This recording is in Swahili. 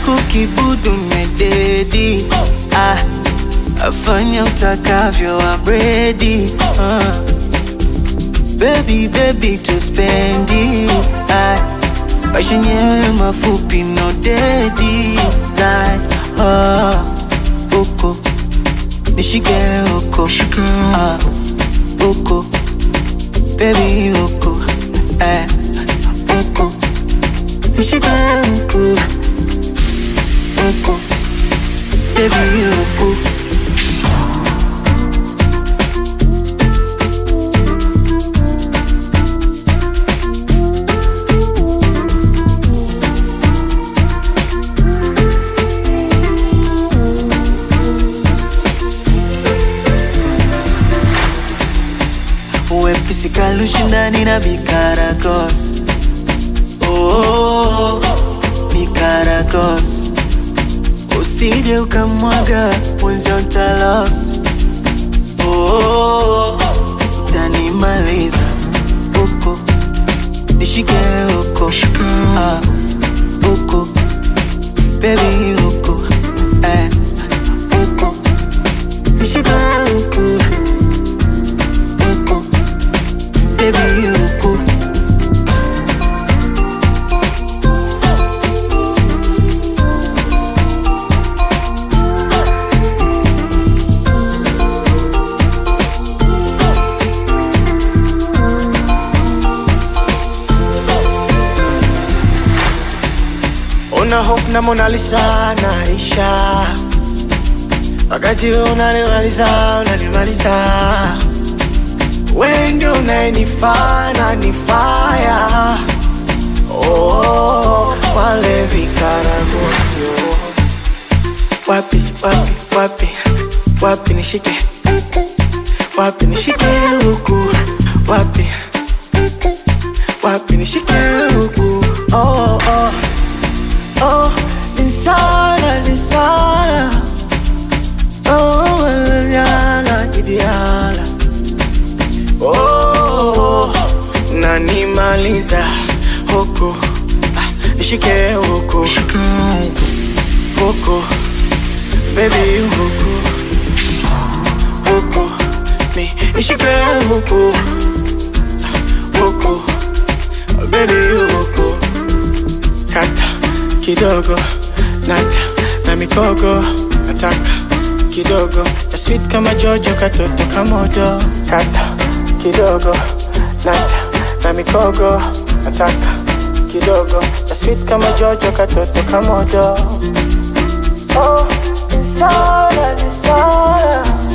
kukibudu mededi ah, afanya utakavyo abredi ah. Baby, baby, tuspendi ah, maisha yenyewe mafupi no dedi like, ah, uko nishike uko ah, uko baby uko eh, uko nishike uko uko baby uko wepesi kalushindani na bikaragos oh, bikaragos usije ukamwaga mwenzio ntalost oh, tanimaliza uko nishike uko ah, uko bebi uko eh, uko nishike uko uko baby uko Una hope na Mona Lisa naisha, wakati unanimaliza unanimaliza, wewe ndio unayenifaa na nifaya. Oh, wale vikaragosio wapi wapi wapi wapi nishike wapi nishike huku wapi wapi nishike huku oh, oh. Oh, insana, insana. Oh, manana, kidiala. Oh, nanimaliza huku Ah, nishike huku huku baby huku huku mi nishike huku Ah, huku baby huku kata kidogo nata na mikogo nataka kidogo na sweet kama jojo katoto kamodo kata kidogo nata na mikogo nataka kidogo na sweet kama jojo katoto kamodo oh, nisana, nisana.